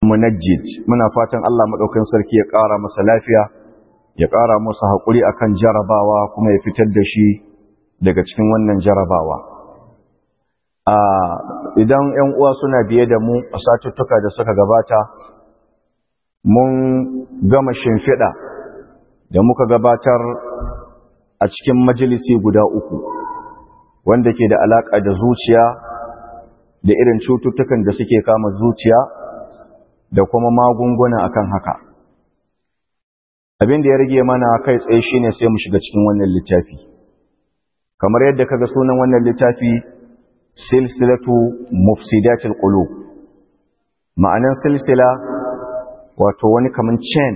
munajjid muna fatan Allah maɗaukan sarki ya ƙara masa lafiya ya ƙara masa haƙuri akan jarabawa kuma ya fitar da shi daga cikin wannan jarabawa idan 'yan uwa suna biye da mu a satuttuka da suka gabata mun gama shimfiɗa da muka gabatar a cikin majalisi guda uku wanda ke da alaƙa da zuciya da irin cututtukan da suke kama zuciya da kuma magunguna akan haka abin da ya rage mana kai tsaye shine sai mu shiga cikin wannan littafi kamar yadda kaga sunan wannan littafi silsilatu mufsidatil qulub ma'anan silsila wato wani kaman chain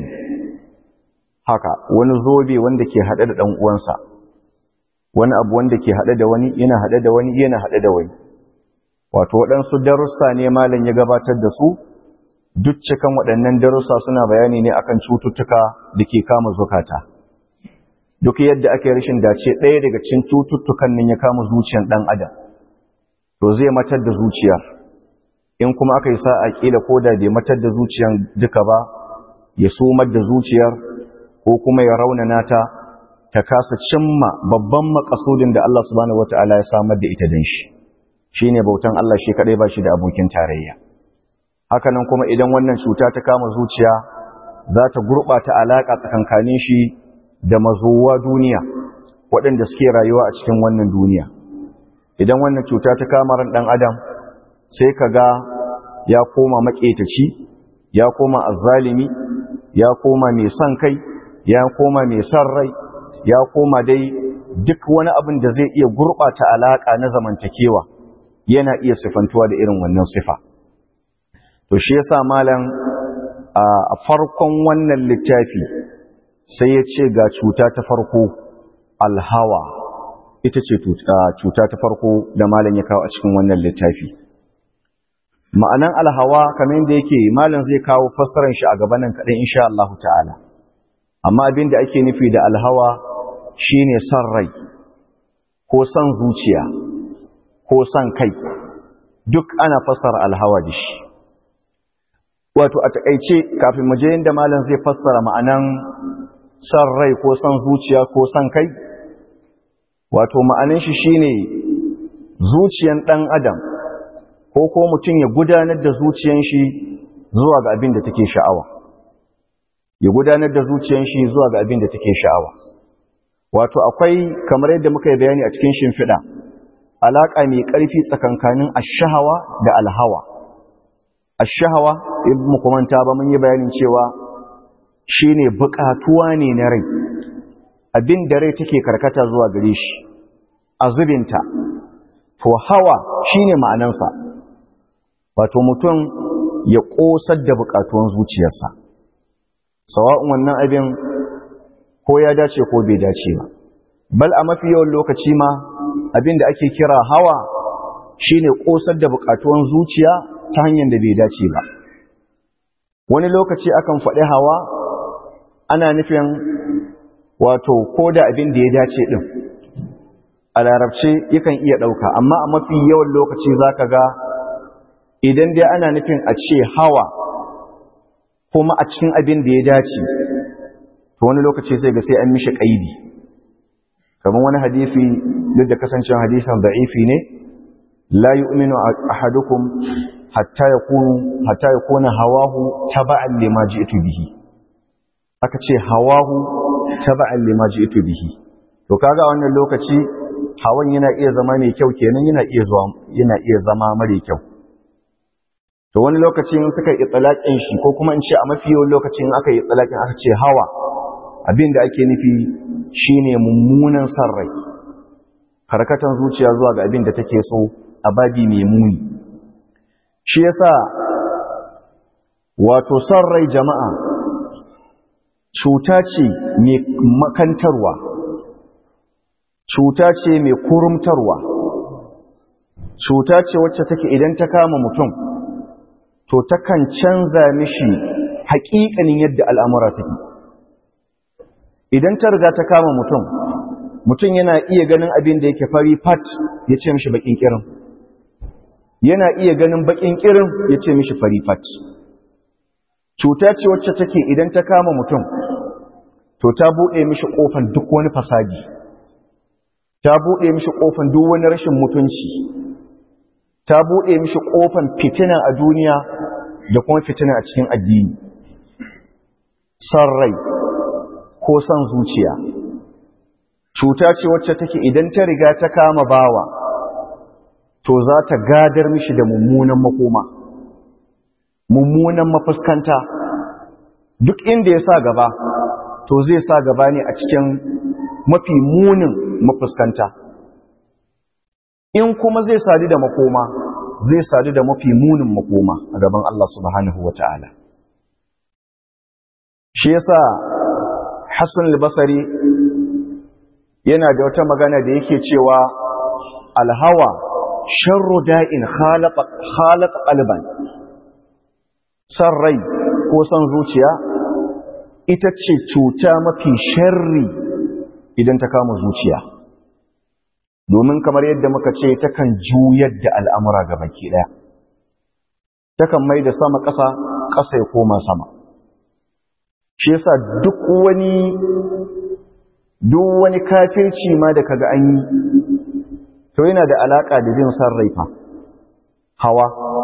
haka wani zobe wanda ke hade da dan uwansa wani abu wanda ke hade da wani yana hade da wani yana hade da wani wato waɗansu darussa ne malam ya gabatar da su duk cikan waɗannan darussa suna bayani ne akan cututtuka da ke kama zukata duk yadda ake rashin dace ɗaya daga cikin cututtukan nan ya kama zuciyar ɗan adam to zai matar da zuciyar in kuma aka yi sa'a kila ko da bai matar da zuciyar duka ba ya sumar da zuciyar ko kuma ya raunana ta ta kasa cimma babban makasudin da Allah subhanahu wataala ya samar da ita dan shi shine bautan Allah shi kadai ba shi da abokin tarayya hakanan kuma idan wannan cuta ta kama zuciya za ta gurɓata alaƙa tsakankanin shi da mazuwa duniya waɗanda suke rayuwa a cikin wannan duniya idan wannan cuta ta kama ran ɗan adam sai ka ga ya koma maƙetaci ya koma azzalimi ya koma mai son kai ya koma mai son rai ya koma dai duk wani abin da zai iya gurɓata alaƙa na zamantakewa yana iya sifantuwa da irin wannan sifa to shi yasa malam a farkon wannan littafi sai ya ce ga cuta ta farko alhawa ita ce cuta ta farko da malam ya kawo a cikin wannan littafi ma'anan alhawa kamar yadda yake malam zai kawo fassarar shi a gabanin kaɗan insha Allah ta'ala amma abin da ake nufi da alhawa shine son rai ko son zuciya ko son kai duk ana fassara alhawa da shi wato a takaice kafin mu je inda malam zai fassara ma'anan san rai ko san zuciya ko san kai wato ma'anan shi shine zuciyan dan adam ko ko mutum ya gudanar da zuciyan shi zuwa ga abin da take sha'awa ya gudanar da zuciyan shi zuwa ga abin da take sha'awa wato akwai kamar yadda muka yi bayani a cikin shimfiɗa alaƙa mai ƙarfi tsakankanin ashahawa da alhawa ashahawa ibn mukumanta ba mun yi bayanin cewa shine buƙatuwa ne na rai abin da rai take karkata zuwa gare shi a zubinta to hawa shine ma'anansa wato mutum ya ƙosar da buƙatuwan zuciyarsa sawa'un wannan abin ko ya dace ko bai dace ba bal a mafi yawan lokaci ma abin da ake kira hawa shine ƙosar da buƙatuwan zuciya ta hanyar da bai dace ba wani lokaci akan faɗi hawa ana nufin wato ko da abin da ya dace ɗin a larabce yakan iya ɗauka amma a mafi yawan lokaci za ka ga idan dai ana nufin a ce hawa kuma a cikin abin da ya dace to wani lokaci sai ga sai an mishi ƙaidi kamar wani hadisi duk da kasancin hadisan da'ifi ne la yu'minu ahadukum hatta yakunu hatta yakuna hawahu taba'an lima ji'tu bihi aka ce hawahu taba'an lima ji'tu bihi to kaga wannan lokaci hawan yana iya zama mai kyau kenan yana iya zuwa yana iya zama mare kyau to wani lokaci in suka yi tsalakin shi ko kuma in ce a mafi yawan lokacin aka yi tsalakin aka ce hawa abin da ake nufi shine mummunan san rai karkatan zuciya zuwa ga abin da take so a babi mai muni shi yasa wato san rai jama'a cuta ce mai makantarwa cuta ce mai kurumtarwa cuta ce wacce take idan ta kama mutum to takan canza mishi haƙiƙanin yadda al'amura suke idan ta riga ta kama mutum mutum yana iya ganin abin da yake fari fat ya ce mishi baƙin ƙirin yana iya ganin baƙin ƙirin ya ce mishi fari fat cuta ce wacce take idan ta kama mutum to ta buɗe mishi ƙofan duk wani fasadi ta buɗe mishi ƙofan duk wani rashin mutunci ta buɗe mishi ƙofan fitina a duniya da kuma fitina a cikin addini son rai ko son zuciya cuta ce wacce take idan ta riga ta kama bawa to za ta gadar mishi da mummunan makoma mummunan mafuskanta duk inda ya sa gaba to zai sa gaba ne a cikin mafi munin mafuskanta in kuma zai sadu da makoma zai sadu da mafi munin makoma a gaban Allah subhanahu wa ta'ala shi yasa Hassan al-Basri yana da wata magana da yake cewa alhawa sharru da'in khalaqa qalban san rai ko san zuciya ita ce cuta mafi sharri idan ta kama zuciya domin kamar yadda muka ce takan juyar da al'amura ga baki ɗaya takan mai da sama ƙasa ƙasa ya koma sama shi yasa duk wani duk wani kafirci ma da kaga an yi to yana da alaƙa da jin san raifa hawa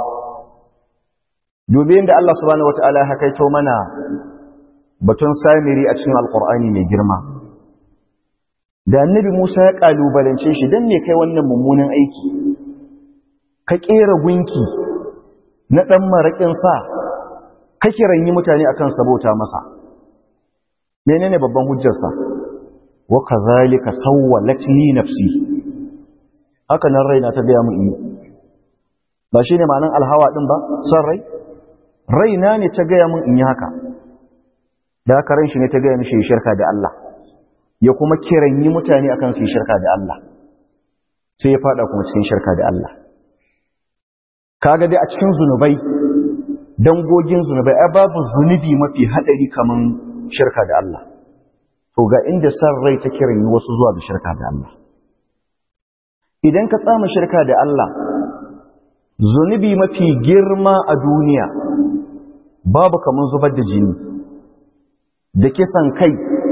dubi da Allah subhanahu wata'ala ya hakaito mana batun samiri a cikin alƙur'ani mai girma da annabi Musa ya kalubalance shi dan me kai wannan mummunan aiki ka kera gunki na dan marakin sa ka kiranyi mutane akan sabota masa menene babban hujjarsa wa kadhalika sawwalat li nafsi haka nan raina ta gaya mun yi ba shine ma'anan alhawa din ba san rai raina ne ta gaya mun in yi haka da haka ran shi ne ta gaya mishi shirka da Allah ya kuma kiranyi mutane akan su yi shirka da Allah sai ya fada kuma cikin shirka da Allah kaga dai a cikin zunubai dangogin zunubai ai babu zunubi mafi hadari kaman shirka da Allah to ga inda san rai ta kiranyi wasu zuwa ga shirka da Allah idan ka tsama shirka da Allah zunubi mafi girma a duniya babu kaman zubar da jini da kisan kai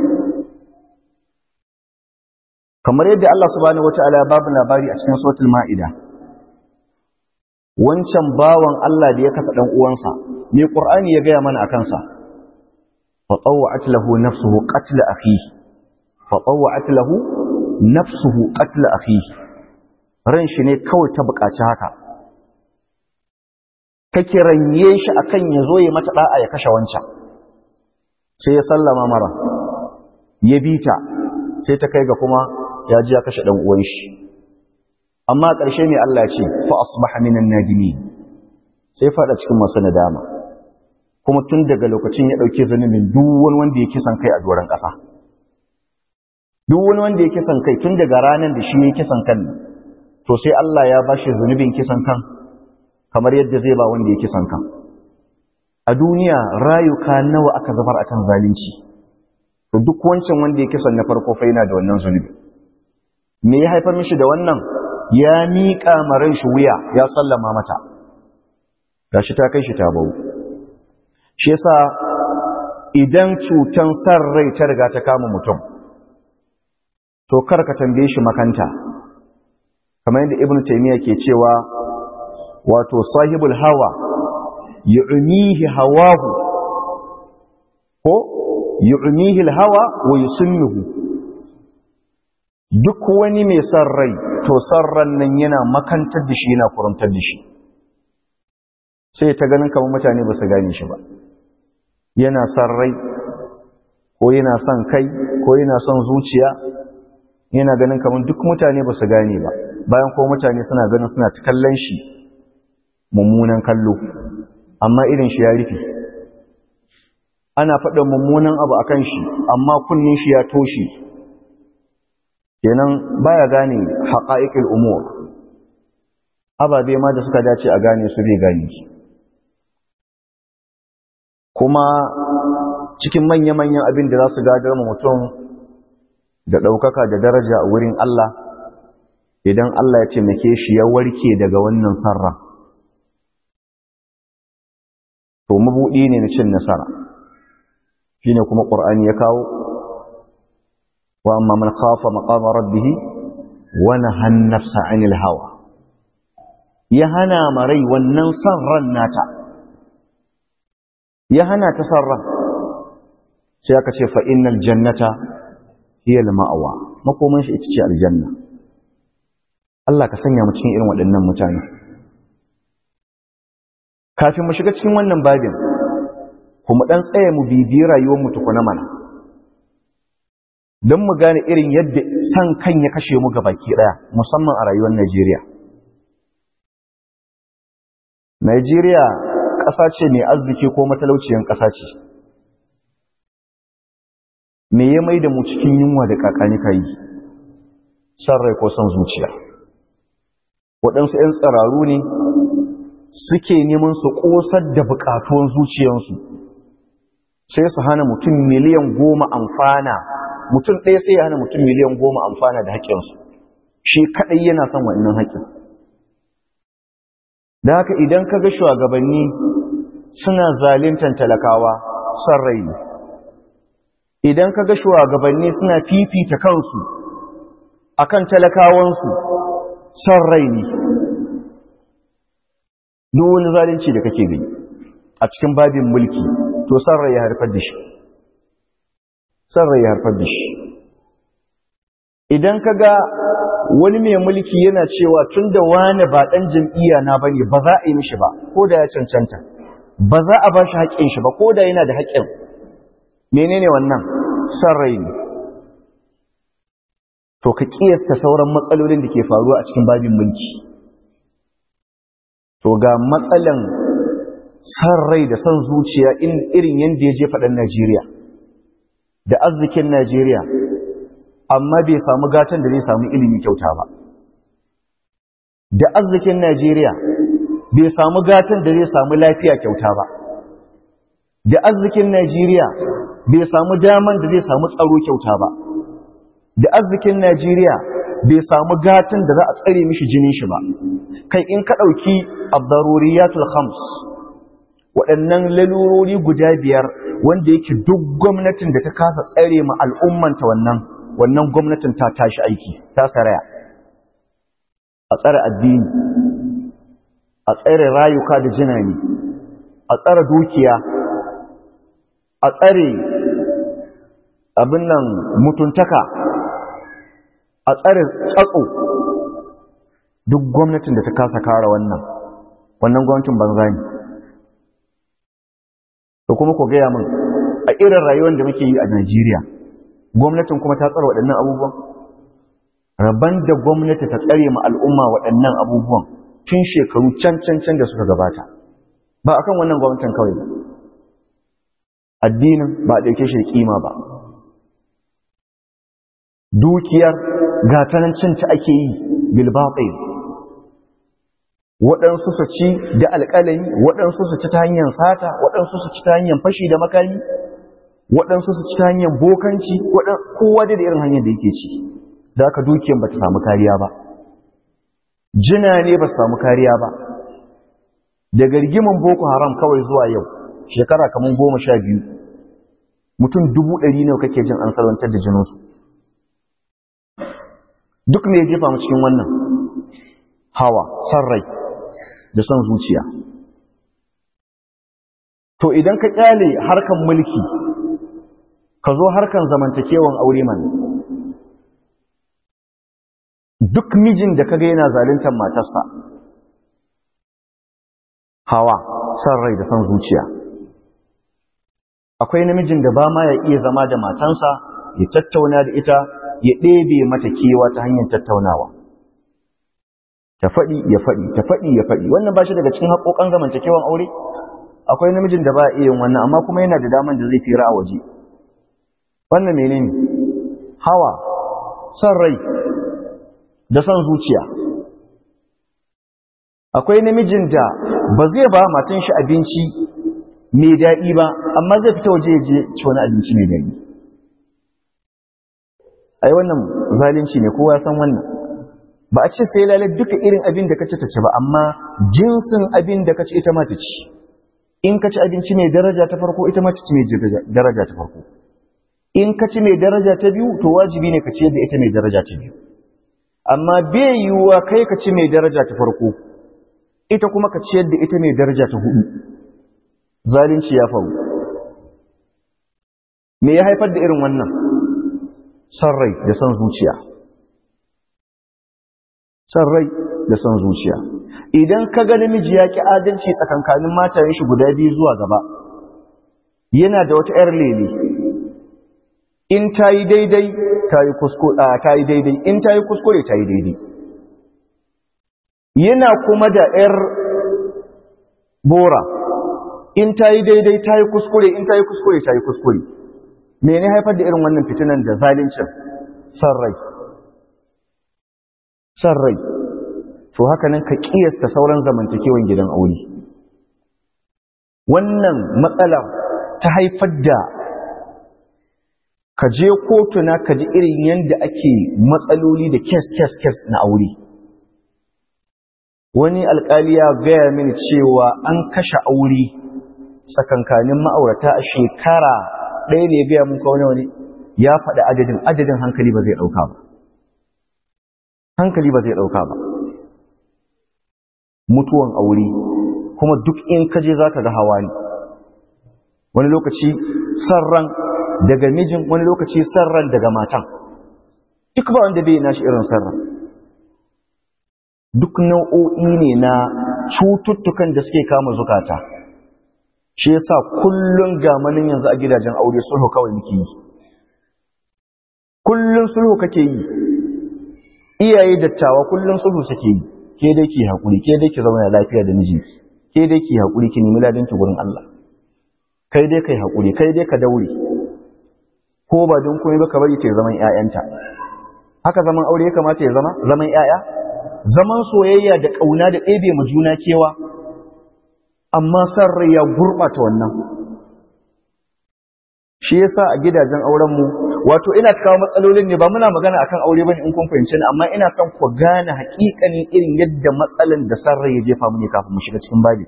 kamar yadda Allah subhanahu wataala ya babu labari a cikin suratul maida wancan bawan Allah da ya kasa dan uwansa me qur'ani ya gaya mana akan sa fa tawwa'at lahu nafsuhu qatl akhihi fa tawwa'at lahu nafsuhu qatl akhihi ran shi ne kawai ta buƙaci haka ka kiranye shi akan ya zo ya mata da'a ya kashe wancan sai ya sallama mara ya bita sai ta kai ga kuma ya ji ya kashe ɗan uwan shi amma ƙarshe ne Allah ce fa asbaha minan nadimin sai fada cikin masu nadama kuma tun daga lokacin ya dauke zunubin duk wani wanda ya kisan kai a doron ƙasa duk wani wanda ya kisan kai tun daga ranar da shi ya kisan kan to sai Allah ya bashi zunubin kisan kan kamar yadda zai ba wanda ya kisan kan a duniya rayuka nawa aka zabar akan zalunci to duk wancan wanda ya kisan na farko fa yana da wannan zunubi me ya haifar mishi da wannan ya miƙa maran shi wuya ya sallama mata gashi ta kai shi ta bau shi yasa idan cutan san rai ta riga ta kama mutum to kar ka tambaye shi makanta kamar yadda ibnu taymiya ke cewa wato sahibul hawa yu'mihi hawahu ko yu'mihi al-hawa wa yusunnuhu duk wani mai san rai to san ran nan yana makantar da shi yana kurumtar da shi sai ta ganin kamar mutane ba su gane shi ba yana san rai ko yana son kai ko yana son zuciya yana ganin kamar duk mutane ba su gane ba bayan ko mutane suna ganin suna ta kallon shi mummunan kallo amma irin shi ya rufe ana faɗa mummunan abu akan shi amma kunnin shi ya toshe kenan baya gane haqa'iqul umur ababe ma da suka dace a gane su bai gane su kuma cikin manya-manyan abin da za su gadar mutum da ɗaukaka da daraja a wurin Allah idan Allah ya taimake shi ya warke daga wannan sarra to mabuɗi ne na cin nasara shine kuma ƙur'ani ya kawo wa amma man khafa maqama rabbih wa nahan nafsa 'anil hawa ya hana marai wannan san ran nata ya hana ta san ran sai aka ce fa innal jannata hiya al-ma'wa makoman shi ita ce aljanna Allah ka sanya mu cikin irin waɗannan mutane kafin mu shiga cikin wannan babin kuma dan tsaye mu bibi rayuwar mu tukuna mana don mu gane irin yadda san kan ya kashe mu gabaki daya musamman a rayuwar Najeriya Najeriya ƙasa ce mai arziki ko matalauciyar ƙasa ce me ya mai da mu cikin yunwa da kakani kai san rai ko san zuciya waɗansu 'yan tsararu ne suke neman su ƙosar da buƙatuwan zuciyarsu sai su hana mutum miliyan goma amfana mutum ɗaya sai ya hana mutum miliyan goma amfana da haƙƙinsu shi kaɗai yana son wannan haƙƙin da haka idan ka ga shugabanni suna zalintan talakawa son rai ne idan ka ga shugabanni suna fifita kansu akan talakawansu son rai ne duk wani zalunci da kake gani a cikin babin mulki to son rai ya harfar da shi son rai ya harfar da shi idan ka ga wani mai mulki yana cewa tun da wani ba ɗan jam'iyya na bane ba za a yi mishi ba ko da ya cancanta ba za a ba shi haƙƙin shi ba ko da yana da haƙƙin menene wannan son rai ne to ka ƙiyasta sauran matsalolin da ke faruwa a cikin babin mulki to ga matsalan san rai da san zuciya irin yadda ya je faɗin Najeriya da arzikin Najeriya amma bai samu gatan da zai samu ilimi kyauta ba da arzikin Najeriya bai samu gatan da zai samu lafiya kyauta ba da arzikin Najeriya bai samu daman da zai samu tsaro kyauta ba da arzikin Najeriya bai samu gatan da za a tsare mishi jinin shi ba kai in ka ɗauki abdaruriyatul khams waɗannan lalurori guda biyar wanda yake duk gwamnatin da ta kasa tsare ma al'ummanta wannan wannan gwamnatin ta tashi aiki ta saraya a tsare addini a tsare rayuka da jinani a tsare dukiya a tsare abin nan mutuntaka a tsare tsatso duk gwamnatin da ta kasa kara wannan wannan gwamnatin banza ne da kuma ku gaya min a irin rayuwar da muke yi a Najeriya gwamnatin kuma ta tsara waɗannan abubuwan rabon da gwamnati ta tsare ma al'umma waɗannan abubuwan tun shekaru can can can da suka gabata ba akan wannan gwamnatin kawai ba addinin ba a ɗauke shi da kima ba dukiyar gatanancinta ake yi bilbaɓai waɗansu su ci da alƙalami waɗansu su ci ta hanyar sata waɗansu su ci ta hanyar fashi da makami waɗansu su ci ta hanyar bokanci kowa da irin hanyar da yake ci da aka dukiyar ba ta samu kariya ba jina ne ba su samu kariya ba daga rigimin boko haram kawai zuwa yau shekara kamar goma sha biyu mutum dubu ɗari ne kake jin an salwantar da jininsu duk ne ya jefa mu cikin wannan hawa san rai da son zuciya to idan ka kyale harkan mulki ka zo harkan zamantakewan aure man duk mijin da kaga yana zaluntar matarsa hawa san rai da son zuciya akwai namijin da ba ma ya iya zama da matansa ya tattauna da ita ya ɗebe mata kewa ta hanyar tattaunawa ta faɗi ya faɗi ta faɗi ya faɗi wannan ba shi daga cikin haƙoƙan zamantakewan aure akwai namijin da ba a iya wannan amma kuma yana da daman da zai fira a waje wannan menene hawa son rai da son zuciya akwai namijin da ba zai ba matan shi abinci mai daɗi ba amma zai fita waje ya je ci wani abinci mai daɗi ai wannan zalunci ne kowa san wannan ba a ce sai lalle duka irin abin da kace ta ci ba amma jinsin abin da kace ita ma ta ci in ka ci abinci mai daraja ta farko ita ma ta ci mai daraja ta farko in ka ci mai daraja ta biyu to wajibi ne ka ciyar da ita mai daraja ta biyu amma bai yiwuwa kai ka ci mai daraja ta farko ita kuma ka ciyar da ita mai daraja ta hudu zalunci ya faru me ya haifar da irin wannan san rai da san zuciya san rai da san zuciya idan ka ga namiji ya ki adalci tsakankanin matayen shi guda biyu zuwa gaba yana da wata 'yar lele in ta yi daidai ta yi daidai in ta yi kuskure ta yi daidai yana kuma da 'yar bora in ta yi daidai ta yi kuskure in ta yi kuskure ta yi kuskure mene haifar da irin wannan fitinan da zalincin san rai san rai to haka nan ka kiyasta sauran zamantakewan gidan aure wannan matsala ta haifar da ka je kotuna ka ji irin yadda ake matsaloli da kes kes kes na aure wani alkali ya gaya mini cewa an kashe aure tsakankanin ma'aurata a shekara ɗaya ne ya gaya mun kawo wani ya faɗi adadin adadin hankali ba zai ɗauka ba hankali ba zai ɗauka ba mutuwan aure kuma duk in kaje za ka ga hawa ne wani lokaci sarran daga mijin wani lokaci sarran daga matan duk ba wanda bai nashi irin sarran duk nau'o'i ne na cututtukan da suke kama zukata shi yasa kullun gamanin yanzu a gidajen aure sulhu kawai muke yi kullun sulhu kake yi iyaye dattawa kullun sulhu suke yi ke dai ki hakuri ke dai ki zauna lafiya da mijinki ke dai ki hakuri ki nemi ladanki gurin Allah kai dai kai hakuri kai dai ka daure ko ba don komai ba ka bari ta zaman ƴaƴanta haka zaman aure ya kamata ya zama zaman ƴaƴa zaman soyayya da kauna da ɗebe mu juna kewa amma san rai ya gurɓata wannan shi yasa a gidajen auren mu wato ina cikawa matsalolin ne ba muna magana akan aure bane in kun fahimci ni amma ina son ku gane haƙiƙanin irin yadda matsalan da san rai ya jefa mu ne kafin mu shiga cikin babi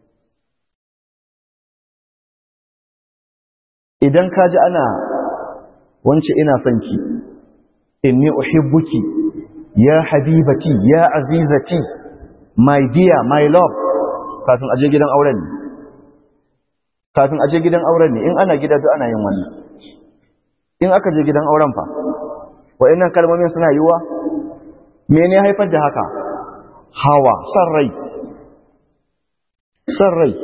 idan ka ji ana wance ina son ki inni uhibbuki ya habibati ya azizati my dear my love kafin aje gidan auren ne kafin aje gidan auren ne in ana gida duk ana yin wannan in aka je gidan auren fa wa'annan kalmomin suna yiwa mene haifar da haka hawa san rai san rai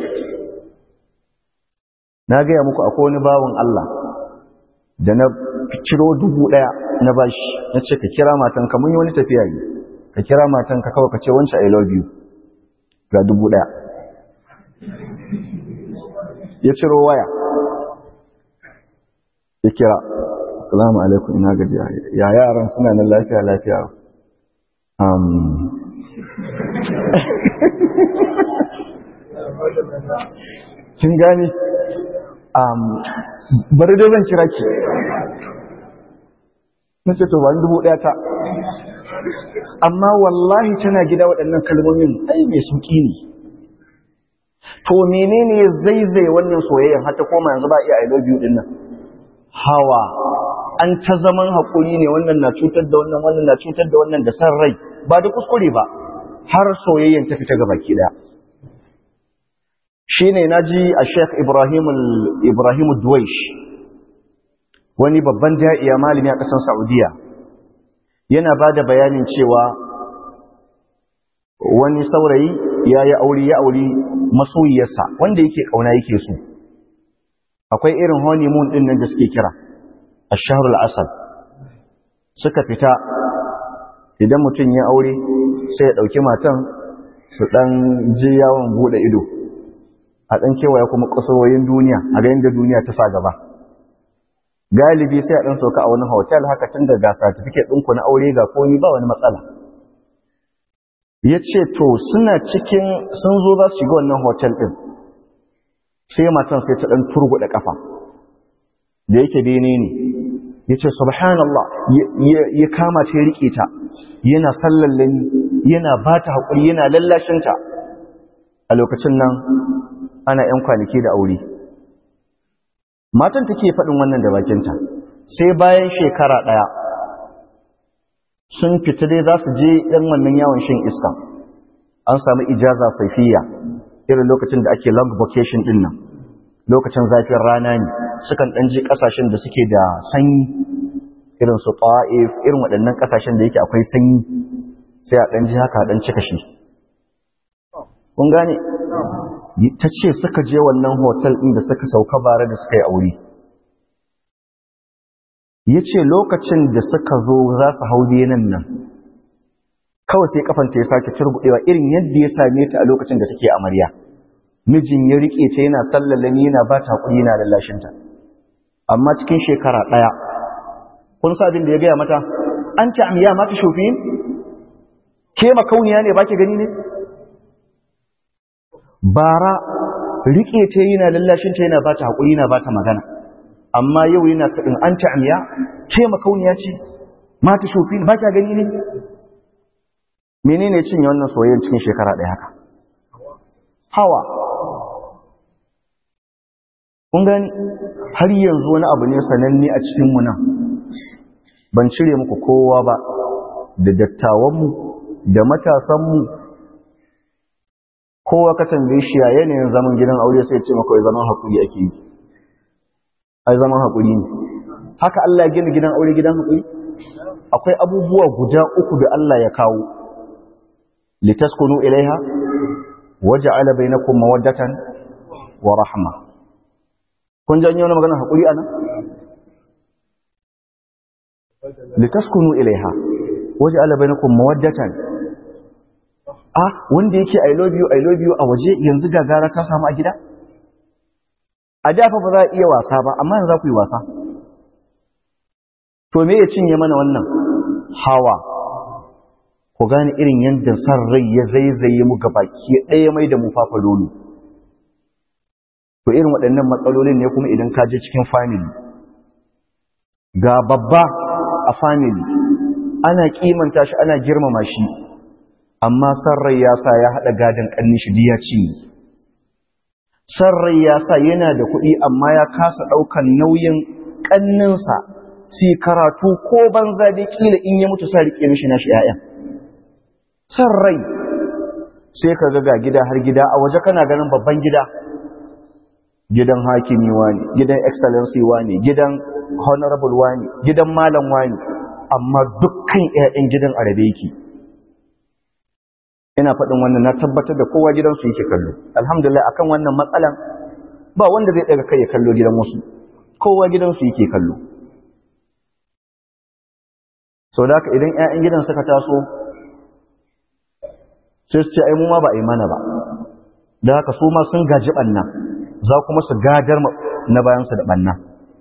na gaya muku akwai wani bawan Allah da na ciro dubu ɗaya na bashi na ce ka kira matanka mun yi wani tafiya yi ka kira matanka kawai ka ce wancan I love you ga dubu ɗaya ya ciro waya ya kira assalamu alaikum ina gajiya ya yaran suna nan lafiya lafiya um, kin gani um, bari dai zan kira ki na ce to ba ni dubu ɗaya ta amma wallahi tana gida waɗannan kalmomin ai mai sauƙi ne to menene ya zaizaye wannan soyayyan har ta koma yanzu ba iya I love you din nan hawa an ta zaman haƙuri ne wannan na cutar da wannan wannan na cutar da wannan da san rai ba da kuskure ba har soyayyan ta fita gaba ki daya shine naji a Sheikh Ibrahim Ibrahim Duwaish wani babban da'iya malami a ƙasar Saudiya yana bada bayanin cewa wani saurayi ya yi aure ya aure masoyiyarsa wanda yake kauna yake so akwai irin honeymoon din nan da suke kira ash-shahrul asad suka fita idan mutum ya aure sai ya dauki matan su dan je yawon bude ido a dan kewaya kuma kasaroyin duniya a ga yanda duniya ta sa gaba galibi sai a dan sauka a wani hotel haka tun da ga certificate ɗinku na aure ga komai ba wani matsala ya ce to suna cikin sun zo za su shiga wannan hotel ɗin sai matan sai ta ɗan turguɗa ƙafa da yake bene ne ya ce subhanallah ya kama ta riƙe ta yana sallallani yana ba ta haƙuri yana lallashinta a lokacin nan ana ‘yan kwanaki da aure matan take faɗin wannan da bakinta sai bayan shekara ɗaya sun fita dai za su je ɗan wannan yawon shan iska an samu ijaza saifiya irin lokacin da ake long vacation ɗin nan lokacin zafin rana ne sukan ɗan je ƙasashen da suke da sanyi irin su ta'if irin waɗannan ƙasashen da yake akwai sanyi sai a ɗan ji haka ɗan cika shi kun gane ta ce suka je wannan hotel ɗin da suka sauka bare da suka yi aure ya ce lokacin da suka zo za su hau nan nan kawai sai kafanta ya sake turgudewa irin yadda ya same ta a lokacin da take amarya mijin ya rike ta yana sallalani yana ba ta hakuri yana lallashinta amma cikin shekara ɗaya kun sa abin da ya gaya mata an ta amiya mata shofi ke makauniya ne baki gani ne bara rike ta yana lallashinta yana ba ta hakuri yana ba ta magana amma yau yana kaɗin an ta amiya ke makauniya ce mata shofi ba ka gani ne menene cinye wannan soyayyar cikin shekara ɗaya haka hawa kun gani har yanzu wani abu ne sananne a cikinmu nan ban cire muku kowa ba da dattawanmu da matasanmu kowa ka tambaye shi a yanayin zaman gidan aure sai ce maka zaman haƙuri ake yi ai zaman haƙuri ne haka Allah ya gina gidan aure gidan haƙuri akwai abubuwa guda uku da Allah ya kawo litaskunu ilaiha waja'ala bainakum mawaddatan wa rahma kun janyo wani magana haƙuri anan litaskunu ilaiha waja'ala bainakum mawaddatan ah wanda yake i love you i love you a waje yanzu gagara ta samu a gida a dafa ba za a iya wasa ba amma yanzu za ku yi wasa to me ya cinye mana wannan hawa ku gane irin yadda san rai ya zaizaye mu baki ɗaya mai da mu fafa lolo to irin waɗannan matsalolin ne kuma idan ka je cikin family ga babba a family ana kimanta shi ana girmama shi amma san rai ya sa ya haɗa gadon ƙannin shi ya ci san rai ya sa yana da kuɗi amma ya kasa ɗaukan nauyin ƙanninsa si karatu ko banza dai kila in ya mutu sa riƙe mishi nashi 'ya'yan san rai sai ka ga gida har gida a waje kana ganin babban gida gidan hakimi wani gidan excellency wani gidan honorable wani gidan malam wani amma dukkan ƴaƴan gidan arabe yake ina faɗin wannan na tabbatar da kowa gidansu yake kallo alhamdulillah akan wannan matsalan ba wanda zai daga kai ya kallo gidan wasu kowa gidansu yake kallo sau da haka idan 'ya'yan gidan suka taso sai su ce ai mu ma ba a yi mana ba da haka su ma sun gaji ɓanna za kuma su gadar na bayansu da ɓanna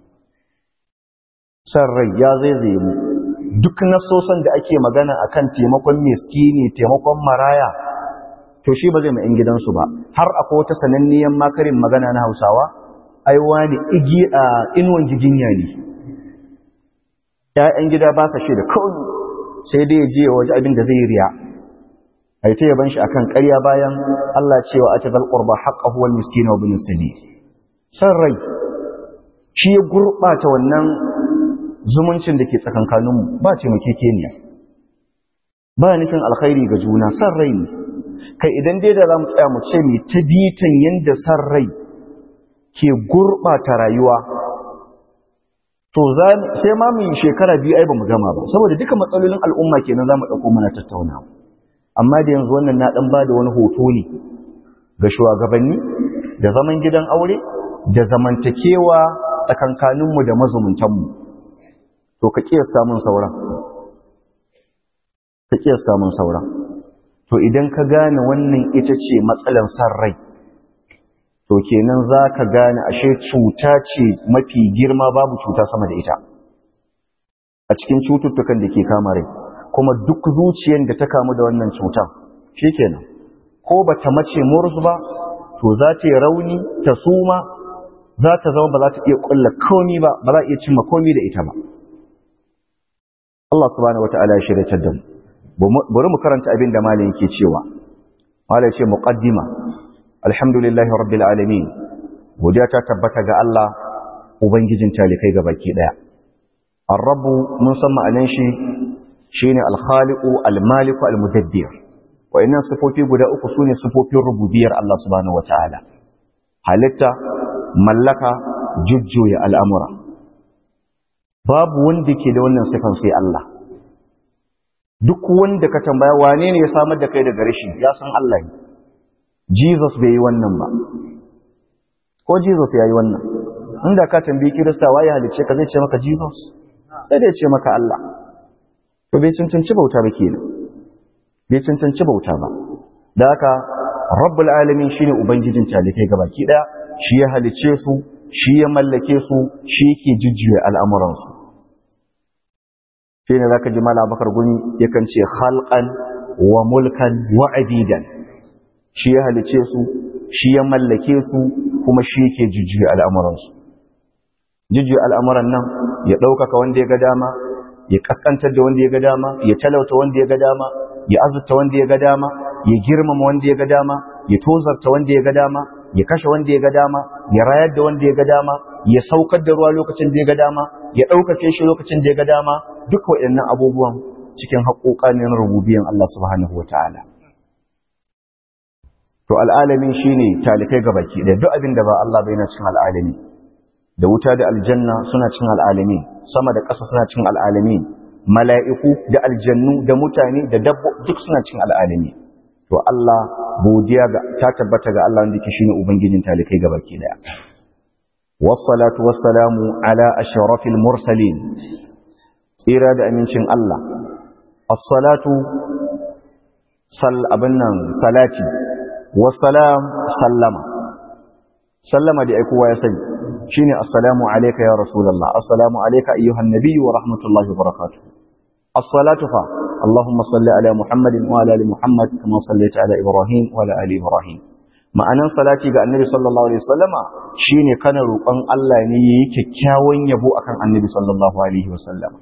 san rai ya zaizaye mu duk nasosan da ake magana akan taimakon miskini taimakon maraya to shi ba zai ma 'yan gidansu ba har akwai wata sananniyan makarin magana na hausawa ai wani igi a inuwan giginya ne ‘ya'yan gida ba sa shi da kawai sai dai je waje abin da zai riya a ta yaban shi akan ƙarya bayan Allah cewa a tazal ƙurba haƙa huwal miskina wa binin sani san rai shi ya gurɓata wannan zumuncin da ke tsakankaninmu ba ce makekeniya ba nufin alkhairi ga juna san rai ne kai idan dai da za mu tsaya mu ce mai ta bitan yadda san rai ke gurɓata rayuwa to sai ma mu shekara biyu ai ba mu gama ba saboda duka matsalolin al'umma kenan za mu ɗauko mana tattauna amma da yanzu wannan na ɗan ba da wani hoto ne ga shugabanni da zaman gidan aure da zamantakewa tsakankaninmu da mazumuntanmu to ka kiyasta mun sauran ka kiyasta mun sauran to idan ka gane wannan ita ce matsalan san rai to kenan za ka gane ashe cuta ce mafi girma babu cuta sama da ita a cikin cututtukan da ke kama rai kuma duk zuciyar da ta kamu da wannan cutan shi kenan ko ba ta mace mursu ba to za ta yi rauni ta suma za ta zama ba za ta iya kulla komi ba ba za a iya cimma komi da ita ba Allah subhanahu wata'ala ya shirya da mu bari mu karanta abin da malam yake cewa malam ce muqaddima alhamdulillahi rabbil alamin godiya ta tabbata ga Allah ubangijin talikai ga baki daya ar-rabbu mun san ma'anan shi shine al-khaliqu al-maliku al-mudabbir wa'annan sifofi guda uku sune sifofin rububiyar Allah subhanahu wataala halitta mallaka jujjuya al'amura babu wanda ke da wannan sifan sai Allah duk wanda ka tambaya wane ne ya samar da kai daga rashi ya san Allah ne Jesus bai yi wannan ba ko Jesus ya yi wannan inda ka tambayi Kirista waye halice ka zai ce maka Jesus sai da ya ce maka Allah to bai cancanci bauta ba kenan bai cancanci bauta ba da haka rabbul alamin shine ubangijin talikai gabaki daya shi ya halice su shi ya mallake su shi yake jujjuya al'amuransu shi ne za ka ji mala bakar guni yakan ce halkan wa mulkan wa abidan shi ya halice su shi ya mallake su kuma shi yake jujjuya al'amuransu jujjuya al'amuran nan ya ɗaukaka wanda ya ga dama ya ƙasƙantar da wanda ya ga dama ya talauta wanda ya ga dama ya azurta wanda ya ga dama ya girmama wanda ya ga dama ya tozarta wanda ya ga dama ya kashe wanda ya ga dama ya rayar da wanda ya ga dama ya saukar da ruwa lokacin da ya ga dama ya ɗaukake shi lokacin da ya ga dama duk waɗannan abubuwan cikin haƙoƙanin rububiyan Allah subhanahu wa ta'ala to al'alamin shi ne talikai ga baki ɗaya duk abin da ba Allah bai na cin al'alami da wuta da aljanna suna cin al'alami sama da ƙasa suna cin al'alami mala'iku da aljannu da mutane da dabbo duk suna cin al'alami to Allah godiya ga ta tabbata ga Allah wanda yake shine ubangijin talikai gabaki daya wassalatu wassalamu ala ashrafil mursalin tsira da amincin Allah as-salatu sal abinnan salati wassalam sallama sallama da aikowa ya sani shine assalamu alayka ya rasulullah assalamu alayka ayyuhan nabiyyu wa rahmatullahi wa barakatuh as-salatu fa اللهم صل على محمد وعلى ال محمد كما صليت على ابراهيم وعلى ال ابراهيم ma'anan salati ga annabi sallallahu alaihi wasallama shine kana roƙon Allah ne yayi kyakkyawan yabo akan annabi sallallahu alaihi wasallama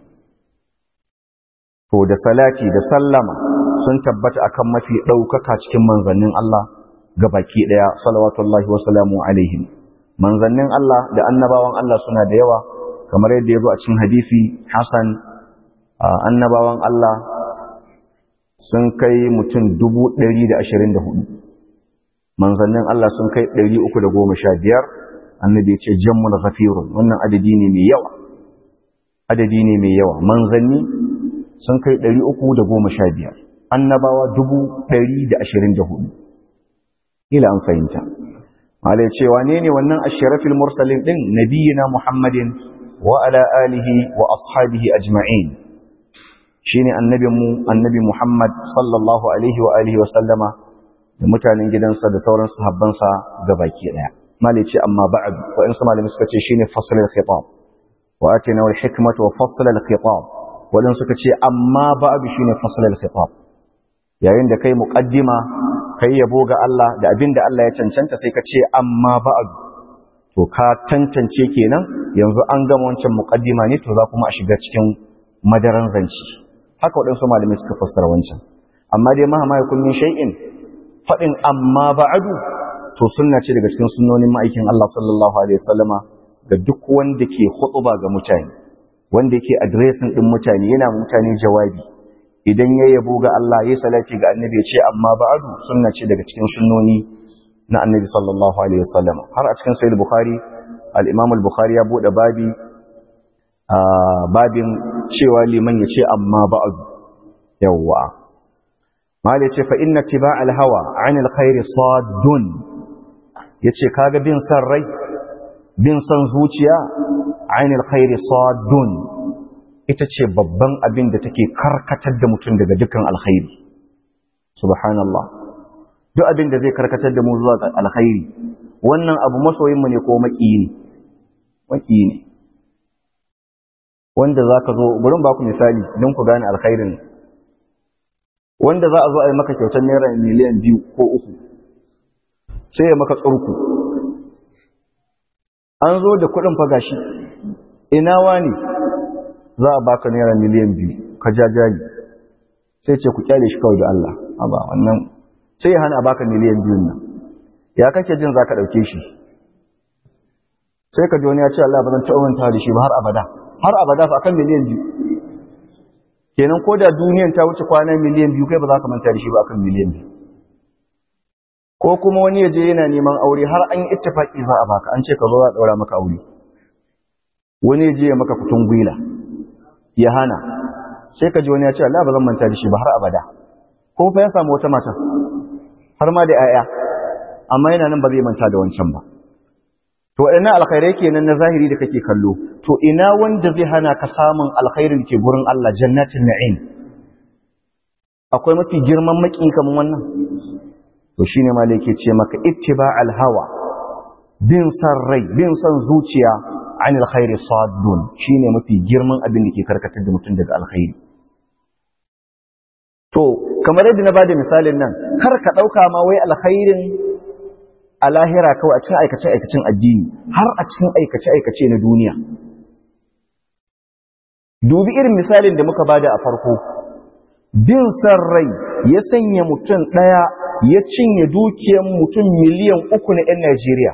to da salati da sallama sun tabbata akan mafi daukaka cikin manzannin Allah gabaki daya salawatullahi wa salamu alaihim manzannin Allah da annabawan Allah suna da yawa kamar yadda ya zo a cikin hadisi Hasan annabawan Allah sun kai mutum dubu ɗari da ashirin da hudu manzannin Allah sun kai ɗari uku da goma sha biyar annabi ya ce jammul ghafirun wannan adadi ne mai yawa adadi ne mai yawa manzanni sun kai ɗari uku da goma sha biyar annabawa dubu ɗari da ashirin da hudu ila an fahimta malai cewa ne ne wannan ashirafil mursalin ɗin nabiyina muhammadin wa ala alihi wa ashabihi ajma'in shine annabinmu annabi Muhammad sallallahu alaihi wa alihi wa sallama da mutanen gidansa da sauran sahabbansa gabaki daya mali ce amma ba'd wa in malami suka ce shine fasl al-khitab wa atina wal hikmata wa fasl al-khitab wadan suka ce amma ba'd shine fasl al-khitab yayin da kai muqaddima kai yabo ga Allah da abinda Allah ya cancanta sai ka ce amma ba'd to ka tantance kenan yanzu an gama wancan muqaddima ne to za kuma a shiga cikin madaran zanci haka waɗansu malamai suka fassara wancan amma dai mahama ya kullun shay'in faɗin amma ba'adu to sunna ce daga cikin sunnonin ma'aikin Allah sallallahu alaihi wasallama ga duk wanda ke hutuba ga mutane wanda yake addressing din mutane yana mutane jawabi idan ya yabo ga Allah ya salati ga annabi ya ce amma ba'adu sunna ce daga cikin sunnoni na annabi sallallahu alaihi wasallama har a cikin sahih bukhari al-imam al-bukhari ya bude babi babin cewa liman ya ce amma ba'adu yawwa mal ya ce fa inna tiba alhawa an alkhairi saddun ya ce kaga bin san rai bin san zuciya an alkhairi saddun ita ce babban abin da take karkatar da mutum daga dukkan alkhairi subhanallah duk abin da zai karkatar da mu zuwa ga alkhairi wannan abu masoyinmu ne ko maki ne maki ne wanda za ka zo burin ba ku misali don ku gane alkhairin wanda za a zo a yi maka kyautar naira miliyan biyu ko uku sai ya maka tsurku an zo da kuɗin fagashi ina wani za a baka naira miliyan biyu ka jajali sai ce ku kyale shi kawai da Allah aba wannan sai ya hana a baka miliyan biyun nan ya kake jin za ka ɗauke shi sai ka ji wani ya ce Allah ba zan taɓa manta da shi ba har abada har abada fa akan miliyan biyu kenan ko da duniyan ta wuce kwana miliyan biyu kai ba za ka manta da shi ba akan miliyan biyu ko kuma wani ya je yana neman aure har an yi ittifaki za a baka an ce ka zo za a ɗaura maka aure wani ya je ya maka kutun gwila ya hana sai ka ji wani ya ce Allah ba zan manta da shi ba har abada ko fa ya samu wata mata har ma da 'ya'ya amma yana nan ba zai manta da wancan ba to ina alkhairai kenan na zahiri da kake kallo to ina wanda zai hana ka samun alkhairin ke gurin Allah jannatin na'im akwai mafi girman maki kaman wannan to shine malai yake ce maka ittiba'al hawa bin san rai bin san zuciya anil khairi saddun shine mafi girman abin da ke karkatar da mutum daga alkhairi to kamar yadda na bada misalin nan kar ka dauka ma wai alkhairin a lahira kawai a cikin aikace-aikacen addini har a cikin aikace-aikace na duniya. Dubi irin misalin da muka bada a farko, bin san rai ya sanya mutum ɗaya ya cinye dukiyar mutum miliyan uku na ‘yan Najeriya.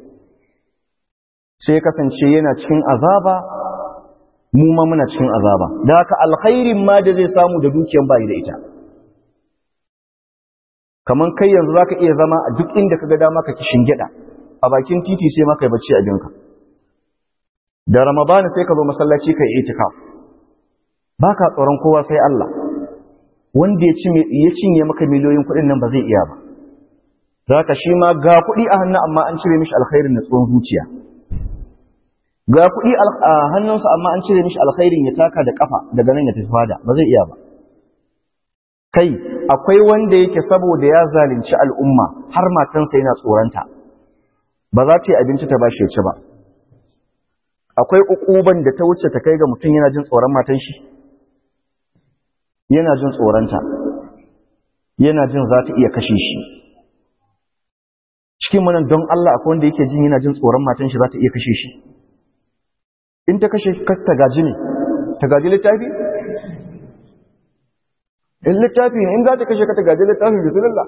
Sai kasance yana cikin azaba, mu ma muna cikin azaba. Da haka alkhairin ma da zai samu da dukiyar bayi da ita. kaman kai yanzu zaka iya zama a duk inda kaga dama ka kishin gida a bakin titi sai maka yi bacci a jinka da ramadan sai ka zo masallaci kai itikaf baka tsoron kowa sai Allah wanda ya ci ya cinye maka miliyoyin kuɗin nan ba zai iya ba zaka shi ma ga kuɗi a hannu amma an cire mishi alkhairin na tsohon zuciya ga kuɗi a hannunsa amma an cire mishi alkhairin ya taka da kafa daga nan ya tafi fada ba zai iya ba kai akwai wanda yake saboda ya zalunci al'umma har matansa yana tsoronta ba za ta yi abinci ta bashi ya ci ba akwai ukuban da ta wuce ta kai ga mutum yana jin tsoron matan shi yana jin tsoronta yana jin za ta iya kashe shi cikin manan don Allah akwai wanda yake jin yana jin tsoron matan shi za ta iya kashe shi in ta kashe ta gaji ne ta gaji littafi in littafi ne in za ta kashe ka ta gaji littafin bisulillah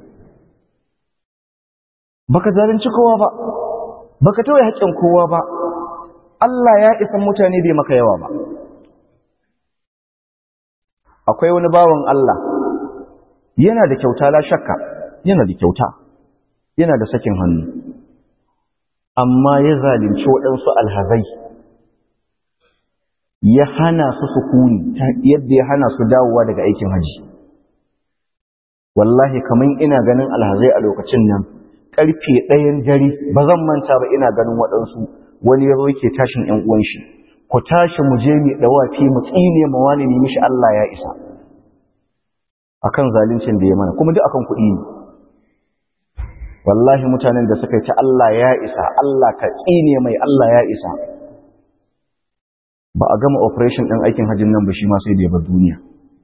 baka zalunci kowa ba baka tawaye haƙƙin kowa ba Allah ya isan mutane bai maka yawa ba akwai wani bawan Allah yana da kyauta la shakka yana da kyauta yana da sakin hannu amma ya zalunci waɗansu alhazai ya hana su sukuni yadda ya hana su dawowa daga aikin haji wallahi kaman ina ganin alhazai a lokacin nan karfe ɗayan dare ba zan manta ba ina ganin waɗansu wani ya zo yake tashin ‘yan uwan shi ku tashi mu je mu ɗawafi mu tsine ma wani ne mishi Allah ya isa akan zaluncin da ya mana kuma duk akan kuɗi ne wallahi mutanen da suka yi ta Allah ya isa Allah ka tsine mai Allah ya isa ba a gama operation ɗin aikin hajjin nan ba shi ma sai da ya bar duniya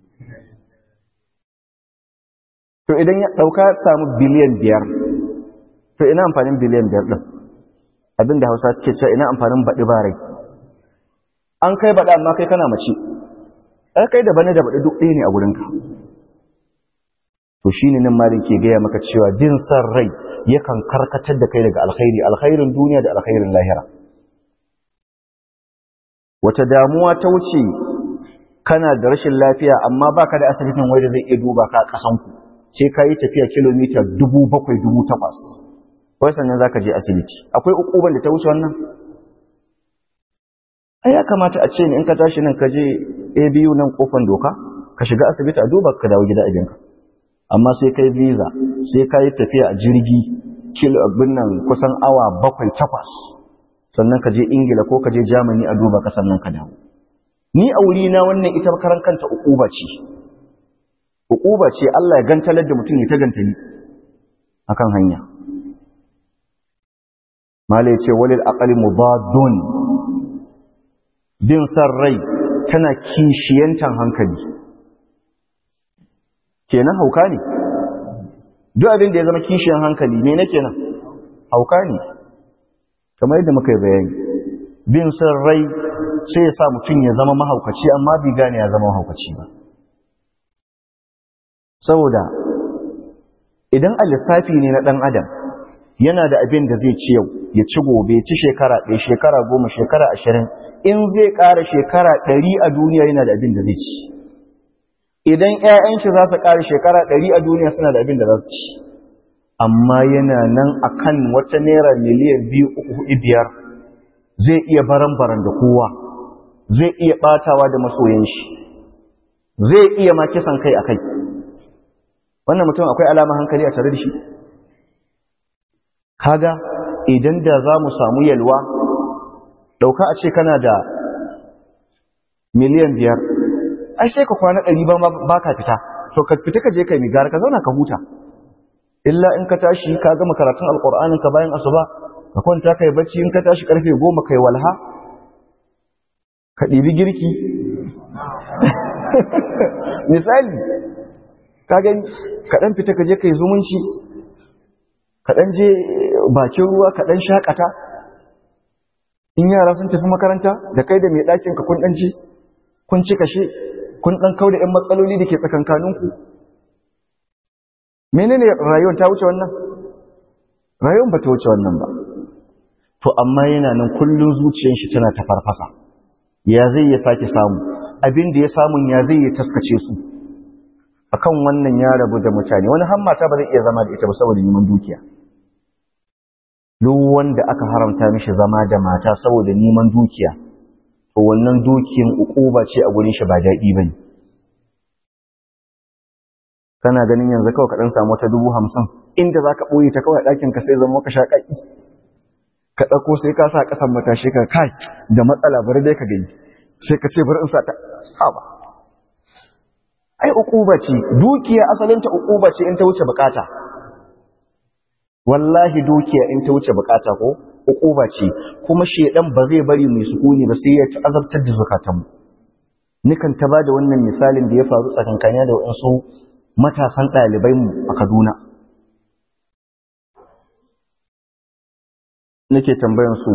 to idan ya ɗauka samu biliyan biyar to ina amfanin biliyan biyar ɗin abinda hausa suke cewa ina amfanin baɗi ba rai an kai baɗa amma kai kana mace ɗan kai da bane da baɗi duk ɗaya ne a wurinka to shi ne nan malin ke gaya maka cewa bin san rai yakan karkatar da kai daga alkhairi alkhairin duniya da alkhairin lahira wata damuwa ta wuce kana da rashin lafiya amma baka da asibitin wai da zai iya duba ka kasanku sai ka yi tafiya kilomita dubu bakwai dubu takwas wai sannan za ka je asibiti akwai ukuban da ta wuce wannan ai ya kamata a ce in ka tashi nan ka je abu nan kofan doka ka shiga asibiti a duba ka dawo gida abinka amma sai kai visa sai ka yi tafiya a jirgi kilo abin nan kusan awa bakwai takwas sannan ka je ingila ko ka je germany a duba ka sannan ka dawo ni a wuri na wannan ita karan kanta ukuba ce ukuba ce Allah ya gantalar da mutum ya ta gantali akan hanya malai ce walil aqali mudadun bin san rai tana kishiyantan hankali kenan hauka ne duk abin da ya zama kishiyan hankali ne na kenan hauka ne kamar yadda muka yi bayani bin san rai sai ya sa mutum ya zama mahaukaci amma bai gane ya zama mahaukaci ba saboda idan a lissafi ne na ɗan adam yana da abin da zai ci yau ya ci gobe ya ci shekara ɗaya shekara goma shekara ashirin in zai ƙara shekara ɗari a duniya yana da abin da zai ci idan ‘ya'yan shi za su ƙara shekara ɗari a duniya suna da abin da za su ci amma yana nan a kan wata naira miliyan biyu uku hudu biyar zai iya baran-baran da kowa zai iya ɓatawa da masoyan shi zai iya ma kisan kai a kai wannan mutum akwai alama hankali a tare da shi kaga idan da za mu samu yalwa ɗauka a ce kana da miliyan biyar ai sai ka kwana ɗari ba ka fita to ka fita ka je ka yi gara ka zauna ka huta illa in ka tashi ka gama karatun alƙur'anin ka bayan asuba ka kwanta ka yi bacci in ka tashi ƙarfe goma ka yi walha ka ɗibi girki misali ka gani kaɗan fita ka je ka yi zumunci kaɗan je bakin ruwa kaɗan shaƙata in yara sun tafi makaranta da kai da mai ɗakin ka kun ɗan ci kun ci kashe kun ɗan kau da ‘yan matsaloli da ke tsakankaninku menene rayuwar ta wuce wannan rayuwar ba ta wuce wannan ba to amma yana nan kullum zuciyar shi tana ta farfasa ya zai ya sake samu abin da ya samun ya zai ya taskace su akan wannan ya rabu da mutane wani hammata ba zai iya zama da ita ba saboda neman dukiya duk wanda aka haramta mishi zama da mata saboda neman dukiya to wannan dukiyan ukuba ce a gurin shi ba daɗi bane kana ganin yanzu kawai ka dan samu wata dubu hamsin inda zaka boye ta kawai ɗakin ka sai zama ka sha ƙaƙi ka ɗauko sai ka sa ƙasan matashi ka kai da matsala bari dai ka gani sai ka ce bari in sa ta haba ai ukuba ce dukiya asalinta ukuba ce in ta wuce bukata wallahi dukiya in ta wuce bukata ko ukuba ce kuma shedan ba zai bari mai sukuni ba sai ya azabtar da zukatanmu nikan ta bada wannan misalin da ya faru tsakankaniya da waɗansu matasan ɗalibai mu a Kaduna nake tambayan su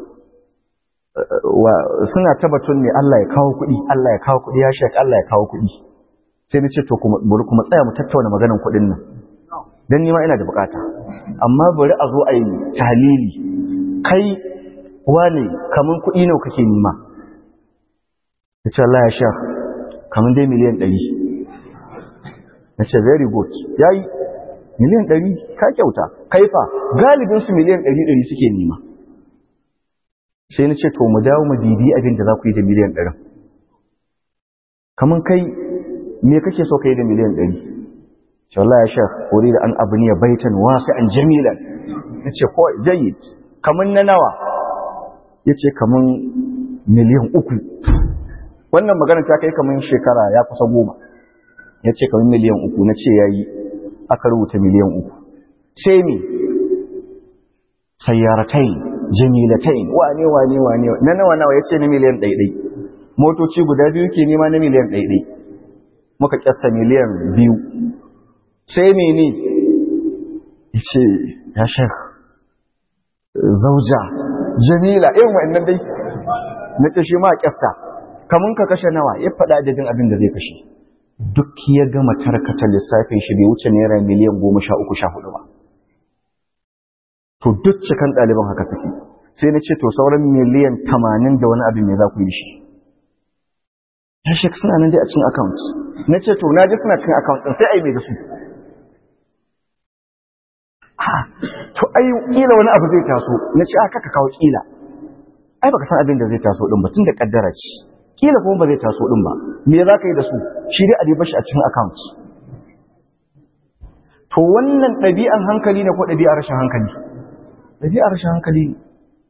suna tabbatun ne Allah ya kawo kuɗi Allah ya kawo kuɗi ya shek Allah ya kawo kuɗi sai na ce to kuma bari kuma tsaya mu tattauna maganan kuɗin nan dan nima ina da bukata amma bari a zo a yi tahlili kai wane kaman kuɗi nawa kake nima yace Allah ya shek kaman dai miliyan 100 nace very good yayi miliyan 100 ka kyauta kaifa galibin su miliyan 100 suke nima sai na ce to mu dawo mu bibi abin da za ku yi da miliyan 100 kaman kai me kake so kai da miliyan 100 ce wallahi ya shekh wuri da an abu ne baitan wasi'an jamilan nace ko jayyid kaman na nawa yace kaman miliyan uku wannan magana ta kai kaman shekara ya kusa goma yace kaman miliyan uku nace yayi aka rubuta miliyan uku sai me sayyaratai jamilatai wane wane wane na nawa nawa yace na miliyan ɗaiɗai motoci guda biyu ke nema na miliyan ɗaiɗai muka kyasta miliyan biyu sai mene yace ya shek zauja jamila irin wa'annan dai na ce shi ma kyasta kamun ka kashe nawa ya faɗa adadin abin da zai kashe duk ya gama tarkata lissafin shi bai wuce naira miliyan goma sha uku sha hudu ba to duk cikan ɗaliban haka suke sai na ce to sauran miliyan tamanin da wani abin mai za ku yi shi ya shek suna nan dai a cikin account na ce to na ji suna cikin account ɗin sai a yi mai da su to ai kila wani abu zai taso na ce aka ka kawo kila ai baka san abin da zai taso din ba tun da kaddara ce kila kuma ba zai taso din ba me za ka yi da su shi dai a dai bashi a cikin account to wannan ɗabi'an hankali ne ko ɗabi'ar rashin hankali ɗabi'ar rashin hankali ne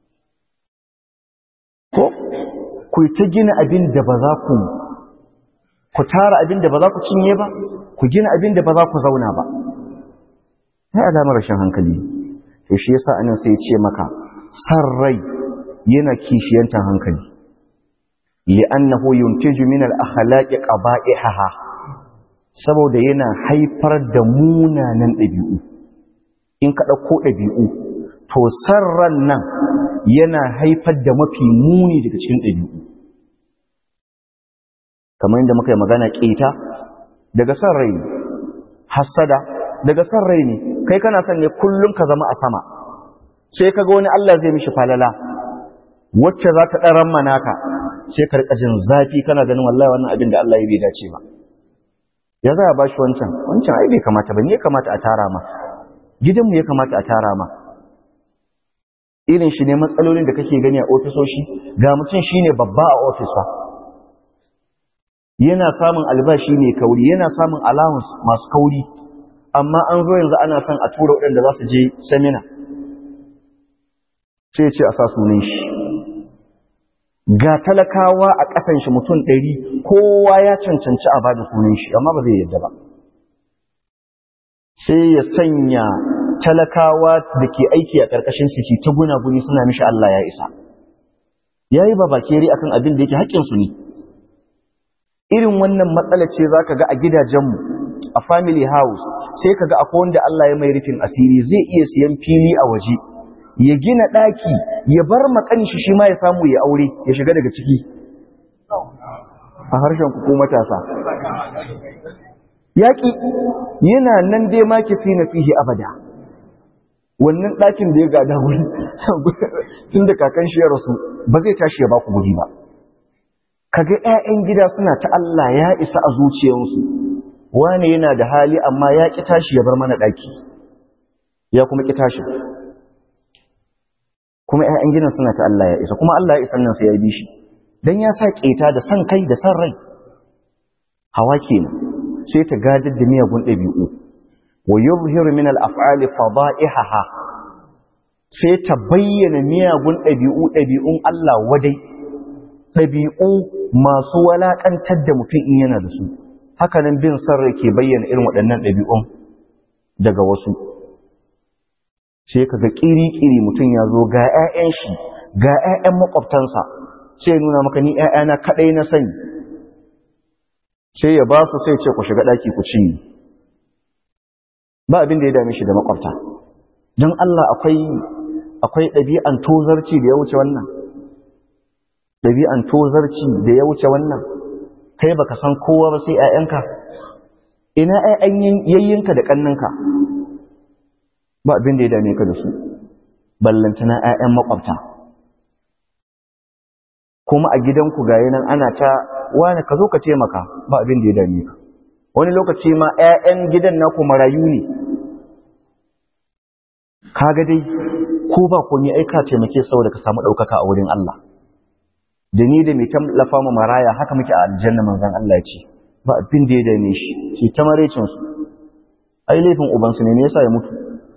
ko ku ta gina abin da ba za ku ku tara abin da ba za ku cinye ba ku gina abin da ba za ku zauna ba sai alamar rashin hankali to shi yasa anan sai ya ce maka san rai yana kishiyantar hankali li'annahu yuntiju min al-akhlaqi qaba'ihaha saboda yana haifar da munanan ɗabi'u in ka ɗauko ɗabi'u to sarran nan yana haifar da mafi muni daga cikin ɗabi'u kamar yadda muka yi magana ƙeta daga san rai hassada daga san rai ne kai kana son ne kullum ka zama a sama sai kaga wani Allah zai mishi falala wacce za ta ɗaran manaka sai ka rika jin zafi kana ganin wallahi wannan abin da Allah ya bai dace ba ya za a bashi wancan wancan ai bai kamata ba ne ya kamata a tara ma gidanmu ya kamata a tara ma irin shi ne matsalolin da kake gani a ofisoshi ga mutum shine babba a ofis fa yana samun albashi mai kauri yana samun allowance masu kauri amma an zo yanzu ana son a tura waɗanda za su je semina sai ce a sa sunan shi ga talakawa a ƙasan shi mutum ɗari kowa ya cancanci a bada sunan shi amma ba zai yadda ba sai ya sanya talakawa da ke aiki a ƙarƙashin suke ta gunaguni suna mishi Allah ya isa ya yi babakere akan abin da yake haƙƙinsu ne irin wannan matsala ce za ka ga a gidajenmu a family house sai ka ga akwai wanda Allah ya mai rufin asiri zai iya siyan fili a waje ya gina ɗaki ya bar makan shi shi ma ya samu ya aure ya shiga daga ciki a harshen ku matasa yaƙi yana nan dai ma ki fi na fihi abada wannan ɗakin da ya gada wuri tun da kakan shi ya rasu ba zai tashi ya baku guri ba kaga 'ya'yan gida suna ta Allah ya isa a zuciyarsu wane yana da hali amma ya ƙi tashi ya bar mana ɗaki ya kuma ƙi tashi kuma 'ya'yan gidan suna ta Allah ya isa kuma Allah ya isa nan sai ya bi shi dan ya sa ƙeta da san kai da san rai hawa kenan sai ta gadar da miyagun ɗabi'u wa yuzhiru min al-af'ali fada'ihaha sai ta bayyana miyagun ɗabi'u ɗabi'un Allah wadai ɗabi'u masu walaƙantar da mutum in yana da su hakanan bin sarrai ke bayyana irin waɗannan ɗabi'un daga wasu sai kaga ƙiri-ƙiri mutum ya zo ga 'ya'yan shi ga 'ya'yan makwabtansa sai nuna maka ni 'ya'yana kaɗai na sani sai ya ba su sai ce ku shiga ɗaki ku ci ba abin da ya dame shi da makwabta don Allah akwai akwai ɗabi'an tozarci da ya wuce wannan ɗabi'an tozarci da ya wuce wannan kai baka san kowa ba sai ‘ya'yanka ina ‘ya'yan yayyinka da ƙannanka ba abin da ya dame ka da su ballantana ‘ya'yan makwabta kuma a gidanku ga nan ana ta wani ka zo ka taimaka ba abin da ya dame ka wani lokaci ma ‘ya'yan gidan naku marayu ne kaga dai ko ba komai aika taimake saboda ka samu ɗaukaka a wurin Allah da ni da mai tallafa mu maraya haka muke a aljanna manzon Allah ya ce ba abin da ya dame shi shi ta marecin su ai laifin uban su ne ne yasa ya mutu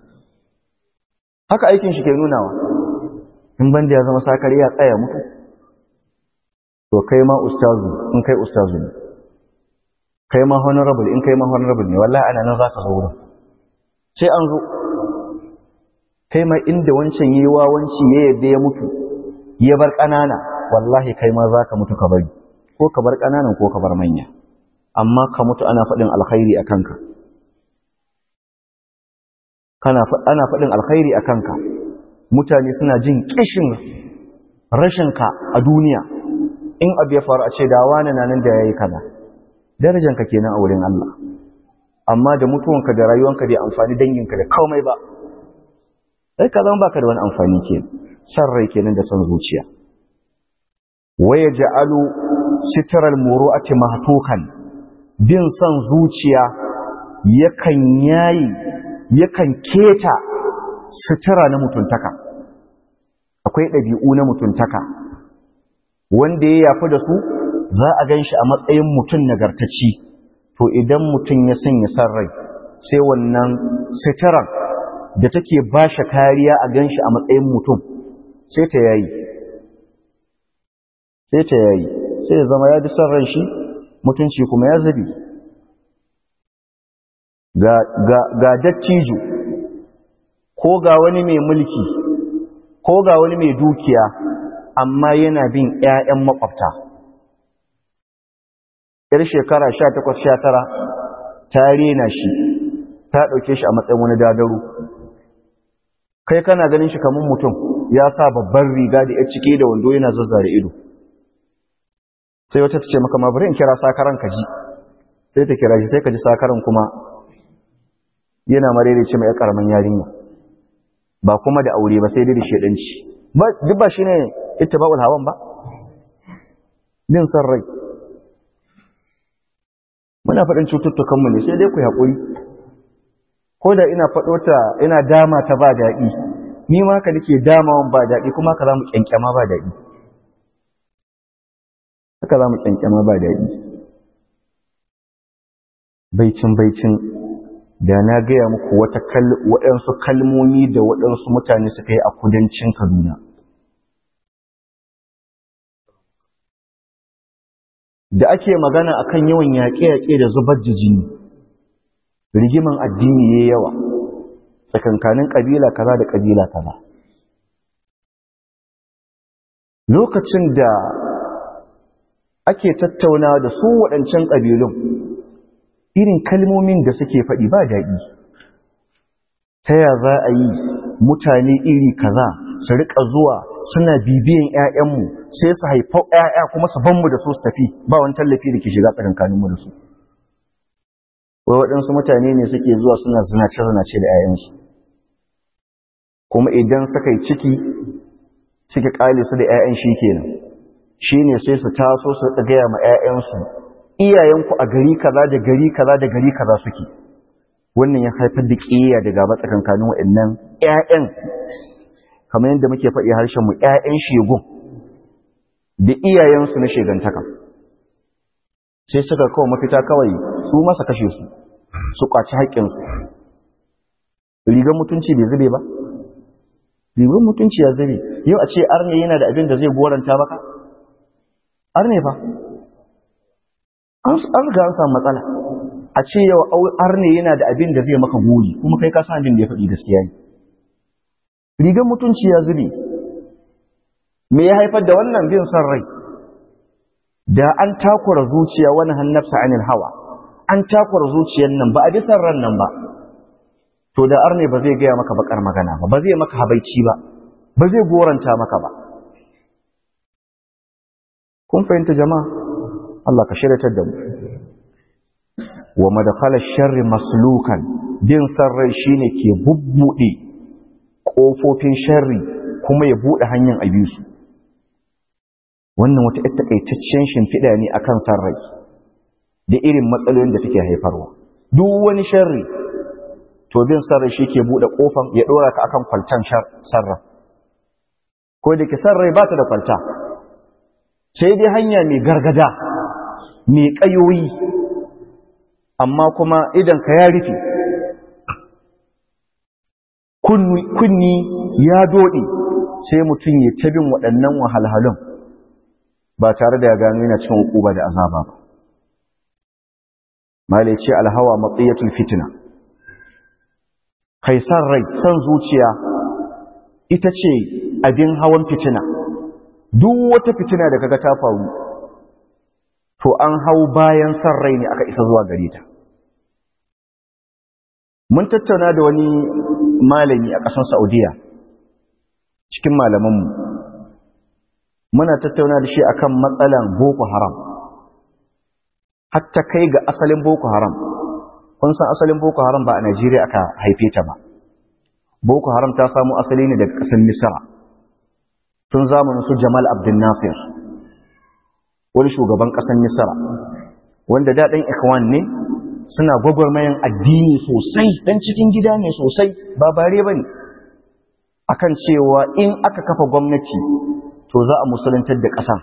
haka aikin shi ke nunawa in ban da ya zama sakari ya tsaya mutu to kai ma ustazu in kai ustazu ne kai ma honorable in kai ma honorable ne wallahi ana nan zaka zo wurin sai an zo kai ma inda wancan yi wawanci ya yadda ya mutu ya bar ƙanana wallahi kai ma za ka mutu ka bari ko ka bar ƙananan ko ka bar manya amma ka mutu ana faɗin alkhairi a kanka ana faɗin alkhairi a kanka mutane suna jin ƙishin rashinka a duniya in abu ya faru a ce da wani na nan da ya yi kaza darajanka kenan a wurin Allah amma da mutuwanka da rayuwanka da amfani danginka da komai ba sai ka zama baka da wani amfani ke san rai kenan da san zuciya waya ja'alu sitral muru'ati mahtukan bin san zuciya yakan yayi yakan keta sitira na mutuntaka akwai ɗabi'u na mutuntaka wanda ya yafi da su za a gan shi a matsayin mutum nagartacci to idan mutum ya sanya san rai sai wannan sitiran da take ba shi kariya a gan shi a matsayin mutum sai ta yayi sai ta yayi sai ya zama ya bi son ran shi mutunci kuma ya zabi ga, ga, ga dattijo ko ga wani mai mulki ko ga wani mai dukiya amma yana bin 'ya'yan makwabta ‘yar shekara sha takwas sha tara ta rena shi ta ɗauke shi a matsayin wani dadaru kai kana ganin shi kamar mutum ya sa babban riga da ya cike da wando yana zazzare ido sai wata ta ce maka ma bari in kira sakaran ka ji sai ta kira shi sai ka ji sakaran kuma yana marere ce mai karamin yarinya ba kuma da aure ba sai dai da shedanci duk ba shine ittiba'ul hawan ba bin san rai muna faɗin cututtukanmu ne sai dai ku haƙuri ko da ina faɗo ta ina dama ta ba daɗi ni ma ka nake damawan ba daɗi kuma ka za mu ƙyanƙyama ba daɗi haka za mu ƙyanƙyama ba daɗi baicin baicin da na gaya muku waɗansu kalmomi da waɗansu mutane suka yi a kudancin kaduna da ake magana akan yawan yaƙe-yaƙe da zubar da jini rigiman addini ya yawa tsakankanin ƙabila kaza da ƙabila kaza lokacin da ake tattauna da su waɗancan ƙabilun irin kalmomin da suke faɗi ba daɗi ta ya za a yi mutane iri kaza su riƙa zuwa suna bibiyan 'ya'yanmu sai su haifa 'ya'ya kuma su banmu da su su tafi ba wani tallafi da ke shiga tsakankaninmu da su wai waɗansu mutane ne suke zuwa suna zinace-zinace da 'ya'yansu kuma idan suka yi ciki suke ƙale su da 'ya'yan shi kenan shi ne sai su taso su gaya ma 'ya'yansu iyayenku a gari kaza da gari kaza da gari kaza suke wannan ya haifar da ƙiyayya da gaba tsakankanin waɗannan 'ya'yan kamar yadda muke faɗi harshenmu 'ya'yan shegun da iyayensu na shegantaka sai suka kawo mafita kawai su masa kashe su su ƙwaci haƙƙinsu rigar mutunci bai zube ba rigar mutunci ya zube yau a ce arne yana da abin da zai goranta baka arne fa an riga an samu matsala a ce yau arne yana da abin da zai maka goyi kuma kai ka san abin da ya faɗi gaskiya ne rigar mutunci ya zube me ya haifar da wannan bin son rai da an takura zuciya wani hannafsa anil hawa an takura zuciyar nan ba a bi son ran nan ba to da arne ba zai gaya maka bakar magana ba ba zai maka habaici ba ba zai goranta maka ba kun fahimta jama'a Allah ka shiryatar da mu wa madakhala sharri maslukan bin son rai shine ke bubbude ƙofofin sharri kuma ya buɗe hanyar abisu wannan wata ita takaitaccen shimfiɗa ne a kan sarrai da irin matsalolin da take haifarwa duk wani sharri to bin sarrai shi ke buɗe ƙofan ya ɗora ka akan kwaltan sarra ko da ke sarrai ba ta da kwalta sai dai hanya mai gargada mai ƙayoyi amma kuma idan ka ya rufe kunni ya doɗe sai mutum ya tabin waɗannan wahalhalun ba tare da ya gano yana cin hukuba da azaba ba malai ce alhawa matsayatul fitina kai san rai san zuciya ita ce abin hawan fitina duk wata fitina da kaga ta faru to an hau bayan san rai ne aka isa zuwa gare ta mun tattauna da wani malami a ƙasar saudiya cikin malamanmu muna tattauna da shi akan matsalan boko haram hatta kai ga asalin boko haram kun san asalin boko haram ba a najeriya aka haife ta ba boko haram ta samu asali ne daga ƙasar misra tun zamanin su jamal abdul nasir wani shugaban ƙasar misra wanda daɗin ikwan ne suna gwagwarmayan addini sosai dan cikin gida ne sosai ba bare ba ne akan cewa in aka kafa gwamnati to za a musuluntar da ƙasa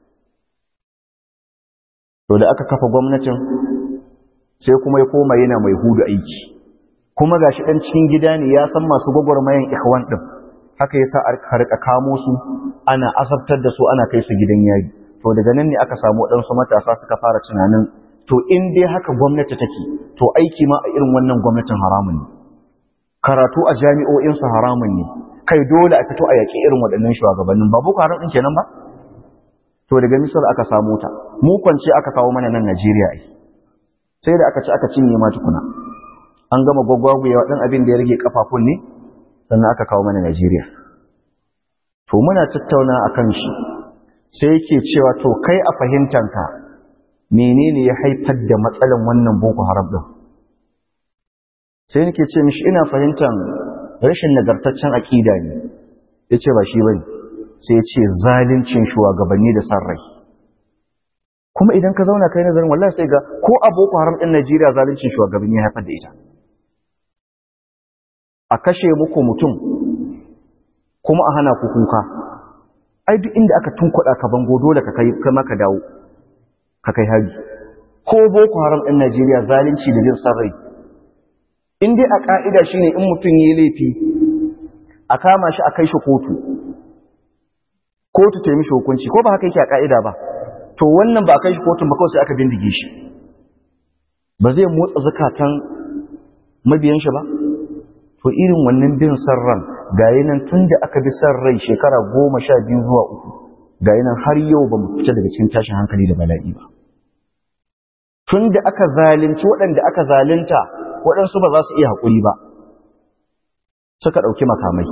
to da aka kafa gwamnatin sai kuma ya koma yana mai hudu aiki kuma gashi dan cikin gida ne ya san masu gwagwarmayan ikhwan din haka yasa aka rika kamo su ana azabtar da su ana kai su gidan yayi to daga nan ne aka samu waɗansu matasa suka fara tunanin to in dai haka gwamnati take to aiki ma a irin wannan gwamnatin haramun ne karatu a jami'o'insu haramun ne kai dole a fito a yaƙi irin waɗannan shugabannin ba boko haram ɗin kenan ba to daga misal aka samu ta mu kwance aka kawo mana nan najeriya ai sai da aka ci aka cinye ma tukuna an gama gwagwaguyewa ɗan abin da ya rage kafafun ne sannan aka kawo mana najeriya to muna tattauna akan shi sai yake cewa to kai a fahimtanka menene ya haifar da matsalan wannan boko haram din sai nake ce mishi ina fahimtar rashin nagartaccen aƙida ne ya ce ba shi ba sai ya ce zalincin shugabanni da san rai kuma idan ka zauna kai nazarin wallahi sai ga ko a boko haram ɗin najeriya zalincin shugabanni ya haifar da ita a kashe muku mutum kuma a hana ku kuka ai duk inda aka tunkuɗa ka bango dole ka kai kama ka dawo ka kai hari ko boko haram ɗin najeriya zalunci da jin san rai in dai a ƙa'ida shi ne in mutum ya yi laifi a kama shi a kai shi kotu kotu ta yi mishi hukunci ko ba haka yake a ƙa'ida ba to wannan ba a kai shi kotun ba kawai sai aka bindige shi ba zai motsa zukatan mabiyan shi ba to irin wannan bin san ran gayi nan tun da aka bi san rai shekara goma sha biyu zuwa uku gayi nan har yau ba mu fita daga cikin tashin hankali da bala'i ba tun da aka zalunci waɗanda aka zalunta waɗansu ba za su iya haƙuri ba suka ɗauki makamai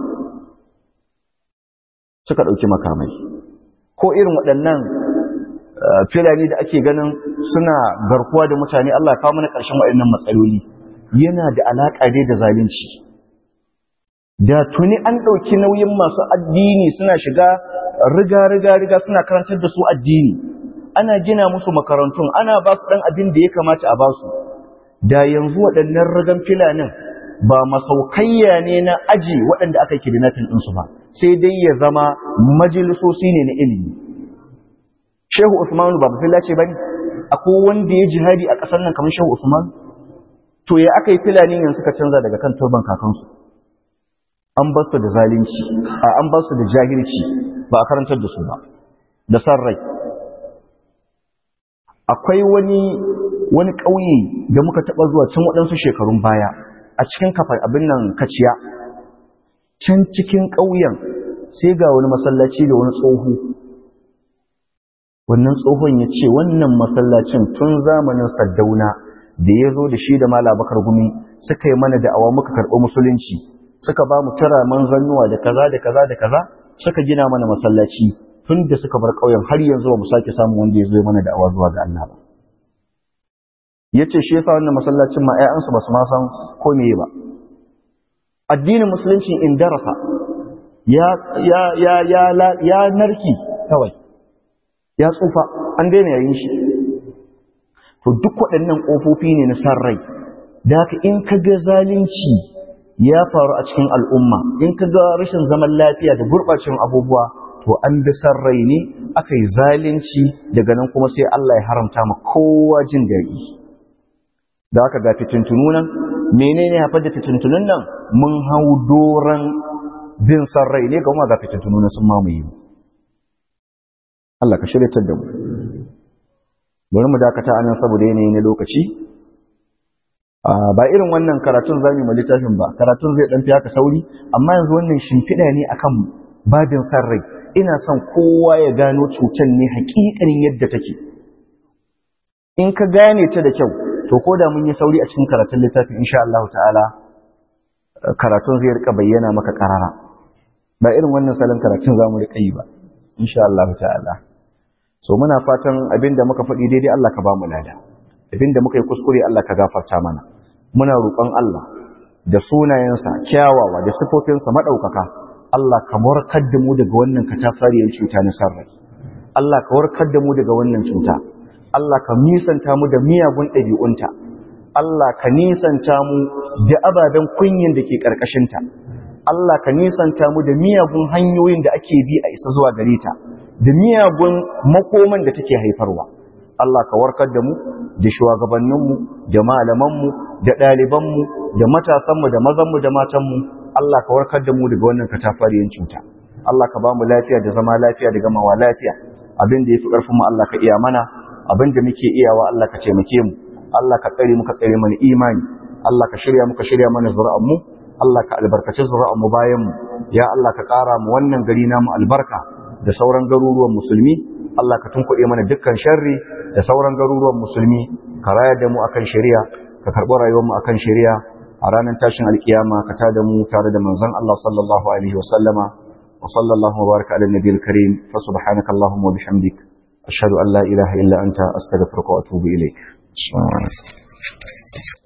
suka ɗauki makamai ko irin waɗannan filani da ake ganin suna garkuwa da mutane Allah kawo mana ƙarshen waɗannan matsaloli yana da alaƙa dai da zalunci da tuni an ɗauki nauyin masu addini suna shiga riga-riga-riga suna karantar da su addini ana gina musu makarantun ana ba su ɗan abin da ya kamata a ba su da yanzu waɗannan rigan filanin ba masaukayya ne na aji waɗanda aka kidnapping ɗinsu ba sai dai ya zama majalisosi ne na ilimi shehu usmanu ba fila ce ba ne akwai wanda ya jihadi a ƙasar nan kamar shehu usmanu to ya aka yi filani yanzu suka canza daga kan turban kakansu an ba su da zalunci a an ba su da jahilci ba a karantar da su ba da san rai akwai wani wani ƙauye da muka taɓa zuwa can waɗansu shekarun baya a cikin kafar abin nan kaciya can cikin ƙauyen sai ga wani masallaci da wani tsoho wannan tsohon ya ce wannan masallacin tun zamanin saddauna da ya zo da shi da mala bakar gumi suka yi mana da'awa muka karɓi musulunci suka ba mu tara manzannuwa da kaza da kaza da kaza suka gina mana masallaci tun da suka bar ƙauyen har yanzu ba mu sake samun wanda ya zo mana da'awa zuwa ga Allah ba ya ce shi yasa wannan masallacin ma 'ya'yansu ba su ma san ko meye ba addinin musulunci in darasa ya ya ya ya ya narki kawai ya tsufa an daina yayin shi to duk waɗannan ƙofofi ne na san rai da haka in ka ga zalunci ya faru a cikin al'umma in ka ga rashin zaman lafiya da gurɓacin abubuwa to an bi san rai ne aka yi zalunci daga nan kuma sai Allah ya haramta ma kowa jin daɗi da aka ga fitintunu nan menene haifar da fitintunun nan mun hau doron bin san rai ne ga kuma ga fitintunu na sun mamaye mu Allah ka shiryatar da mu bari mu dakata anan saboda yanayi na lokaci ba irin wannan karatun zamu mu littafin ba karatun zai dan fi haka sauri amma yanzu wannan shimfiɗa ne akan babin san rai ina son kowa ya gano cutar ne hakikanin yadda take in ka gane ta da kyau to ko da mun yi sauri a cikin karatun littafin insha Allah ta'ala karatun zai rika bayyana maka karara ba irin wannan salon karatun zamu rika yi ba insha Allah ta'ala so muna fatan abinda muka faɗi daidai Allah ka ba mu lada abinda muka yi kuskure Allah ka gafarta mana muna roƙon Allah da sunayensa kyawawa da sifofinsa madaukaka Allah ka warkar da mu daga wannan katafariyar cuta na sarrai Allah ka warkar da mu daga wannan cuta Allah ka nisanta mu da miyagun ɗabi'unta Allah ka nisanta mu da ababen kunyin da ke ƙarƙashinta Allah ka nisanta mu da miyagun hanyoyin da ake bi a isa zuwa gare ta da miyagun makoman da take haifarwa Allah ka warkar da mu da shugabanninmu da malamanmu da ɗalibanmu da matasanmu da mazanmu da matanmu Allah ka warkar da mu daga wannan katafariyan cuta Allah ka ba mu lafiya da zama lafiya da gamawa lafiya abin da ya fi ƙarfin mu Allah ka iya mana abin da muke iyawa Allah ka taimake mu Allah ka tsare mu ka tsare mana imani Allah ka shirya muka shirya mana zuri'an mu Allah ka albarkaci zuri'an mu bayan mu ya Allah ka ƙara mu wannan gari namu albarka da sauran garuruwan musulmi Allah ka tunkuɗe mana dukkan sharri da sauran garuruwan musulmi ka rayar da mu akan shari'a ka karɓi rayuwar mu akan shari'a a ranar tashin alkiyama ka tada mu tare da manzon Allah sallallahu alaihi wa sallama wa sallallahu wa baraka ala nabiyil karim fa subhanaka allahumma wa bihamdik ashhadu an la ilaha illa anta astaghfiruka wa atubu ilaik